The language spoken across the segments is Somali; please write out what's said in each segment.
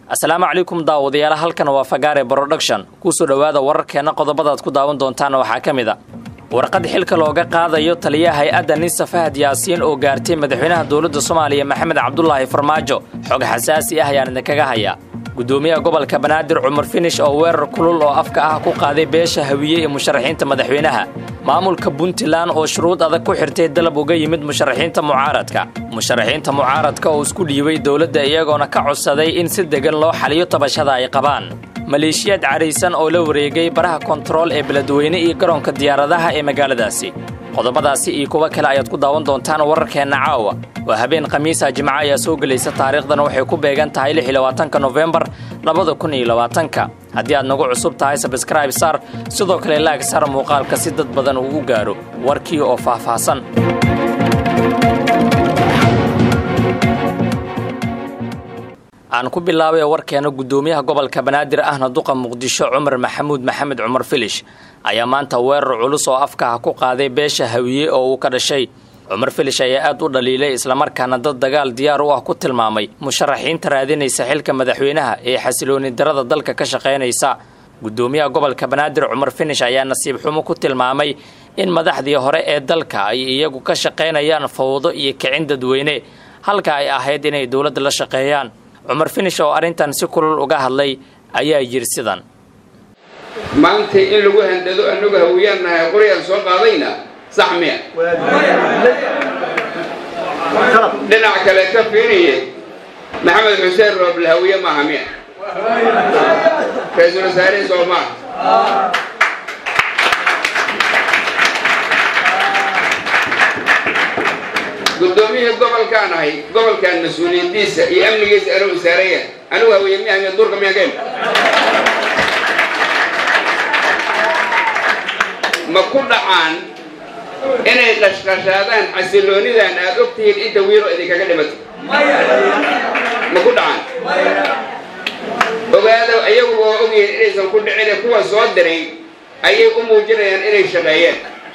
asalaamu calaykum daawadayaal halkan waa fagaare broduction kusoo dhowaada wararkeenna qodobadaad ku daawan doontaan waxaa ka mid a warqad xilka looga qaadayo taliyaha hay-adda ninsa fahad yaasiin oo gaartay madaxweynaha dowladda soomaaliya maxamed cabdulaahi farmaajo xog xasaasi ah ayaan idinkaga hayaa gudoomiyaha gobolka banaadir cumar finish oo weerar kulul oo afka ah ku qaaday beesha hawiye ee musharaxiinta madaxweynaha maamulka puntland oo shuruud adag ku xirtay dalab uga yimid musharaxiinta mucaaradka musharaxiinta mucaaradka oo isku dhiibay dowladda iyagoona ka codsaday in si degan loo xaliyo tabashada ay qabaan maleeshiyaad cadhaysan oo la wareegay baraha kontarool ee beledweyne iyo garoonka diyaaradaha ee magaaladaasi qodobadaasi iyo kuwo kale ayaad ku daawan doontaan wararkeenna caawa waa habeen khamiisa jimco ayaa soo gelaysa taariikhdan waxay ku beegan tahay lix iyo labaatanka nofembar labada kun iyo labaatanka haddii aad nagu cusub tahay sabskraib sar sidoo kale laag sar muuqaalka si dad badan uu u gaaro warkii oo faahfaahsan aan ku bilaabay warkeena guddoomiyaha gobolka banaadir ahna duqa muqdisho cumar maxamuud maxamed cumar filish ayaa maanta weerar culus oo afkaha ku qaaday beesha hawiye oo uu ka dhashay cumar filish ayaa aad u dhaliilay islamarkaana dad dagaal diyaar u ah ku tilmaamay musharaxiinta raadinaysa xilka madaxweynaha ee xasilooni darada dalka ka shaqaynaysa guddoomiyaha gobolka banaadir cumar finish ayaa nasiib xumo ku tilmaamay in madaxdii hore ee dalka ay iyagu ka shaqaynayaan fawdo iyo kicin dadweyne halka ay ahayd inay dowladda la shaqeeyaan cumar finish oo arrintan si kulul uga hadlay ayaa yidhi sidan maanta in lagu handado annagu hawiyaan nahay qoryaan soo qaadayna sax miya dhinac kale ka fiiriye maxamed xuseen rooble hawiye maaha miya ra-iisul wasaare soo maaha guddoomiyihii gobolkaan ahay gobolkan mas-uuliyadiisa iyo amnigiisa anuu isaaraya anugu hawiye miyaha miya duurka miyaa keen ma ku dhacaan inay qashqashaadaan xasiloonidan aad og tihiin inta wiilo idinkaga dhimato ma ku dhacaan ogaada iyagu waa ogyihiin inaysan ku dhicine kuwa soo diray ayay u muujinayaan inay shaqeeyeen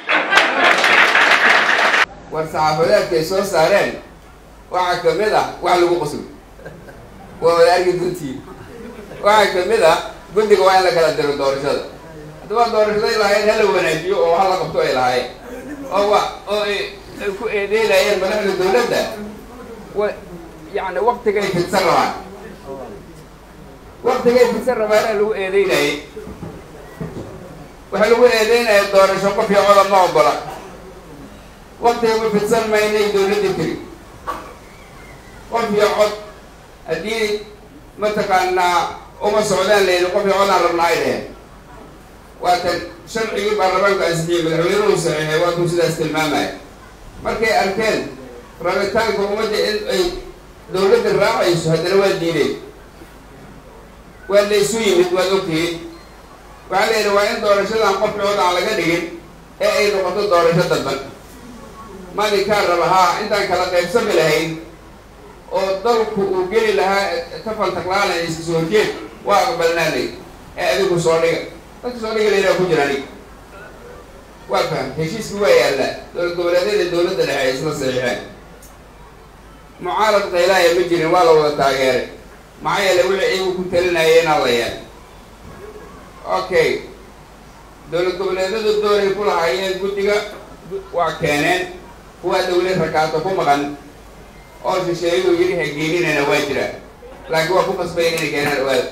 war saxaafadeedkay soo saareen waxaa ka mid ah wax lagu qoslo waa wada argi duntii waxaa ka mid ah guddiga waa in la kala diro doorashada haddaba doorashada ay lahaayeen hala wanaajiyo oo hala qabto ay lahaayeen oo wa oo ay ku eedeynayeen madaxda dawladda wa yacni waktigay fidsan rabaan waktigay fidsan rabaana lagu eedeynayay waxaa lagu eedeynaya doorasho qof iyo codab ma ogola waktigama fidsan maynay dawladda tiri qof iyo cod haddii mataqaanaa uma socdaan layidhi qof iyo codaan rabnaa ay dheheen waatan sharcigii baarlamaanku ansixiyey madaxweynuhu saxiixay waatuu sidaas tilmaamaya markay arkeen rabitaanka ummadda in ay dawladda raacayso haddana waa diideen waa laysu yimid waad ogtihiin waxaa la yidhi waa in doorashadan qof cood aan laga dhigin ee ay noqoto doorasho dadban maalinkaan raba haa intaan kala qaybsami lahayn oo dalku uu geli lahaa tafaltaqlaala iska soo horjeed waa aqbalnaanay ee adigu soo dhiga dadka soo dhiga laydhaha ku jira anig waa faham heshiiska waa yaallaa dowlad goboleedyada dawladda dhexe ay isla saxiixeen mucaarad qaylaaya ma jirin waa la wada taageeray maxaa yeele wixii iyagu ku talinayeenaa la yeel okay dowlad goboleedyadu dooray ku lahaayeen guddiga waa keeneen kuwaa dawlad rakaato ku maqan oo shisheeyadu yidhi hageelinana waa jiraa laakiin waa ku qasbayn inay keenaan owaada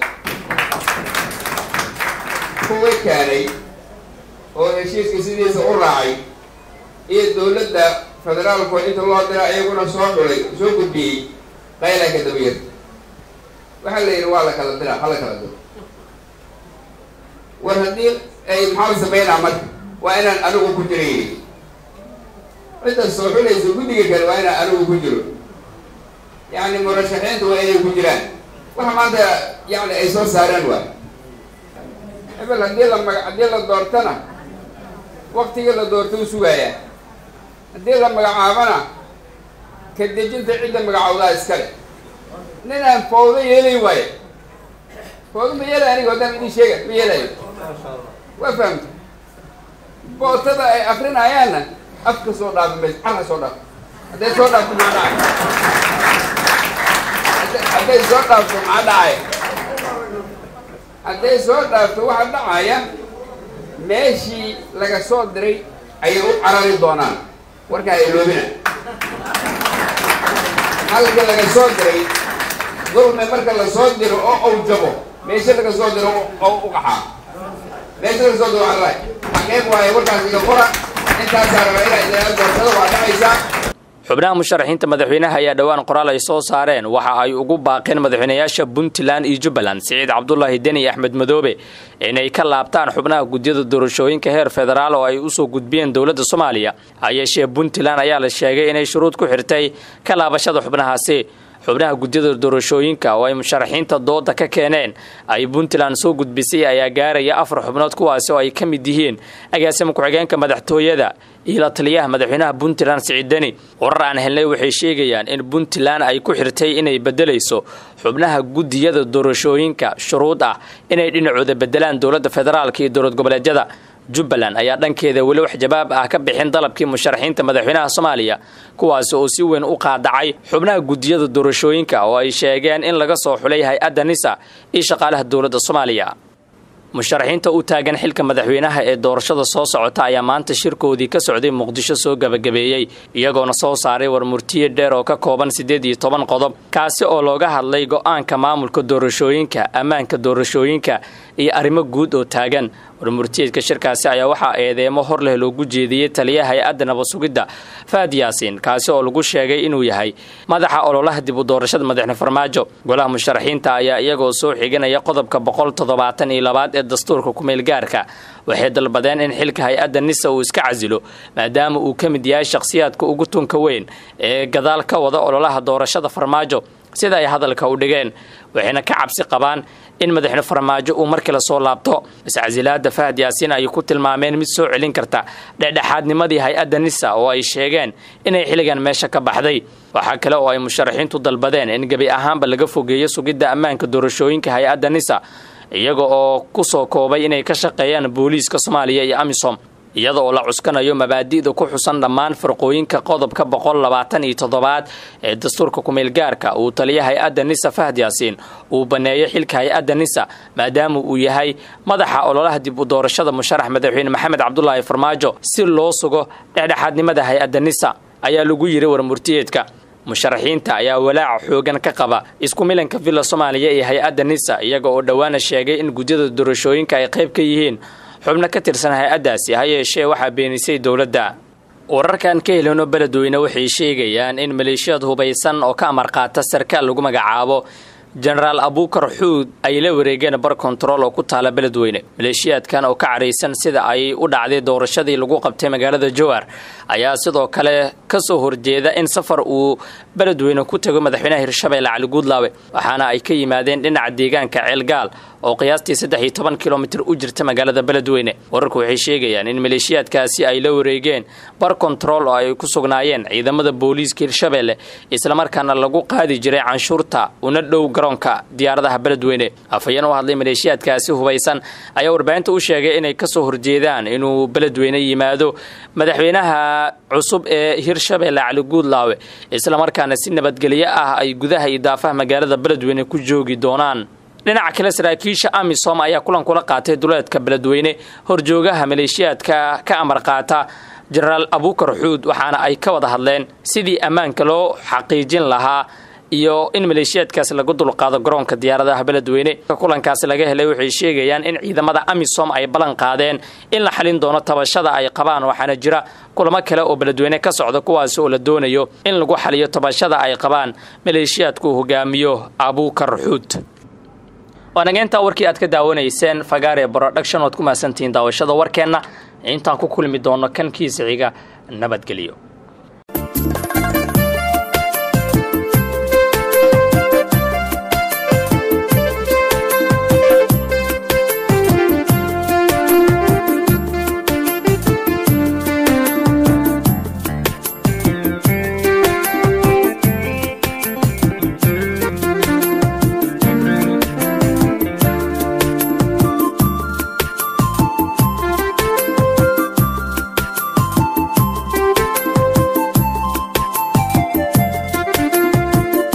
kuwa keenay oo heshiiska sidiisa u raacay iyo dawladda federaalku inta loo dira iyaguna soo dhulay soo gudbiyey qaylaa ka dabayar waxaa la yidhi waa la kala dira ha la kala diro war haddii ay maxaa sameynaa marka waa inaan anigu ku jira yidhi cidda soo xulaysa guddiga kale waa inaan anigu ku jiro yacni murashaxiinta waa inay ku jiraan waxa maanta yacni ay soo saareen waa hebel haddii la maga haddii la doortana waktigii la doorta u sugaayaa haddii la magacaabana ka dejinta cidda magacawdaa iskale ninaan fawdo yeelay waayo fawdo ma yeelay aniga haddaan idin sheega ma yeelayo waa fahamta bootada ay akrinayaanna afka soo dhaafi mayso carka soo dhaaf hadday soo dhaafto maxaa dhacay hadday soo dhaafto maxaa dhacay hadday soo dhaafto waxaa dhacaya meeshii laga soo diray ayay u carari doonaan warkaa iloobina halka laga soo diray dulme marka la soo diro oo uu jabo meesha laga soo diro oo u qaxaa meesha laga soo diro carray xaqeeb waaye warkaas iga qora intaasaa raba inaa idinaa doortada waa dhacaysaa xubnaha musharaxiinta madaxweynaha ayaa dhowaan qoraal ay soo saareen waxa ay ugu baaqeen madaxweynayaasha puntland iyo jubbaland siciid cabdulaahi deni iyo axmed madoobe inay ka laabtaan xubnaha gudyada doorashooyinka heer federaal oo ay usoo gudbiyeen dowladda soomaaliya hayeeshee puntland ayaa la sheegay inay shuruud ku xirtay ka laabashada xubnahaasi xubnaha gudyada doorashooyinka oo ay musharaxiinta dooda ka keeneen ay puntland soo gudbisay ayaa gaaraya afar xubnood kuwaasi oo ay ka mid yihiin agaasima ku-xigeenka madaxtooyada iyo la taliyaha madaxweynaha puntland siciid deni warar aan helnay waxay sheegayaan in puntland ay ku xirtay inay bedelayso xubnaha gudiyada doorashooyinka shuruud ah inay dhinacooda bedelaan dowladda federaalka iyo dowlad goboleedyada jubbaland ayaa dhankeeda weli wax jawaab ah ka bixin dalabkii musharaxiinta madaxweynaha soomaaliya kuwaasi oo si weyn u qaadacay xubnaha gudiyada doorashooyinka oo ay sheegeen in laga soo xulay hay-adda nisa iyo shaqaalaha dowladda soomaaliya musharaxiinta u taagan xilka madaxweynaha ee doorashada soo socota ayaa maanta shirkoodii ka socday muqdisho soo gabagabeeyey iyagoona soo saaray warmurtiye dheer oo ka kooban siddeed iyo toban qodob kaasi oo looga hadlay go-aanka maamulka doorashooyinka ammaanka doorashooyinka iyo arrimo guud oo taagan warmurtiyeedka shirkaasi ayaa waxaa eedeemo hor leh loogu jeediyey taliyaha hay-adda nabadsugidda faad yaasiin kaasi oo lagu sheegay inuu yahay madaxa ololaha dib u doorashada madaxne farmaajo golaha musharaxiinta ayaa iyagoo soo xiganaya qodobka boqol toddobaatan iyo labaad ee dastuurka kumeel gaarka waxay dalbadeen in xilka hay-adda nisa uu iska casilo maadaama uu ka mid yahay shakhsiyaadka ugu tunka weyn ee gadaal ka wada ololaha doorashada farmaajo sida ay hadalka u dhigeen waxayna ka cabsi qabaan in madaxne farmaajo uu mar kale soo laabto iscasilaada fahad yaasiin ay ku tilmaameen mid soo celin karta dhexdhexaadnimadii hay-adda nisa oo ay sheegeen inay xilligan meesha ka baxday waxaa kale oo ay musharaxiintu dalbadeen in gebi ahaanba laga fogeeyo sugidda ammaanka doorashooyinka hay-adda nisa iyaga oo ku soo koobay inay ka shaqeeyaan booliiska soomaaliya iyo amisom iyada oo la cuskanayo mabaadi'da ku xusan dhammaan farqooyinka qodobka boqol labaatan iyo toddobaad ee dastuurka kumeelgaarka uu taliya hay-adda nisa fahad yaasiin uu baneeyo xilka hay-adda nisa maadaama uu yahay madaxa ololaha dib u doorashada musharax madaxweyne maxamed cabdulaahi farmaajo si loo sugo dhexdhexaadnimada hay-adda nisa ayaa lagu yiri warmurtiyeedka musharaxiinta ayaa walaaca xoogan ka qaba isku milanka villa soomaaliya iyo hay-adda nisa iyaga oo dhowaana sheegay in gudyada doorashooyinka ay qayb ka yihiin xubno ka tirsan hay-addaasi ha yeeshee waxaa beenisay dowladda wararkan ka helino beledweyne waxay sheegayaan in maleeshiyad hubaysan oo ka amar qaata sarkaal lagu magacaabo jenaraal abuukar xuud ay la wareegeen bar kontarool oo ku taala beledweyne maleeshiyaadkan oo ka caraysan sida ay u dhacday doorashadii lagu qabtay magaalada jowar ayaa sidoo kale ka soo horjeeda in safar uu beledweyne ku tago madaxweynaha hirshabeelle cali guudlaawe waxaana ay ka yimaadeen dhinaca deegaanka ceelgaal oo qiyaastii saddex iyo toban kilomitir u jirta magaalada beledweyne wararku waxay sheegayaan in maleeshiyaadkaasi ay la wareegeen bar kontarool oo ay ku sugnaayeen ciidamada booliiska hirshabeelle islamarkaana lagu qaadi jiray canshuurta una dhow garoonka diyaaradaha beledweyne afhayeen u hadlay maleeshiyaadkaasi hubaysan ayaa warbaahinta u sheegay inay kasoo horjeedaan inuu beledweyne yimaado madaxweynaha cusub ee hirshabeelle cali guudlaawe islamarkaana si nabadgelyo ah ay gudaha iyo daafaha magaalada beledweyne ku joogi doonaan dhinaca kale saraakiisha amisom ayaa kulan kula qaatay duleedka beledweyne horjoogaha maleeshiyaadka ka amar qaata jenaraal abuukar xuud waxaana ay ka wada hadleen sidii ammaanka loo xaqiijin lahaa iyo in maleeshiyaadkaasi lagu dulqaado garoonka diyaaradaha beledweyne kulankaasi laga helay waxay sheegayaan in ciidamada amisom ay ballan qaadeen in la xalin doono tabashada ay qabaan waxaana jira kulamo kale oo beledweyne ka socda kuwaasi oo la doonayo in lagu xaliyo tabashada ay qabaan maleeshiyaadku hogaamiyo abuukar xuud waanageyntaa warkii aad ka daawanayseen fagaare broduction oad ku mahadsantihiin daawashada warkeenna intaan ku kulmi doono kan kiisa xiga nabadgelyo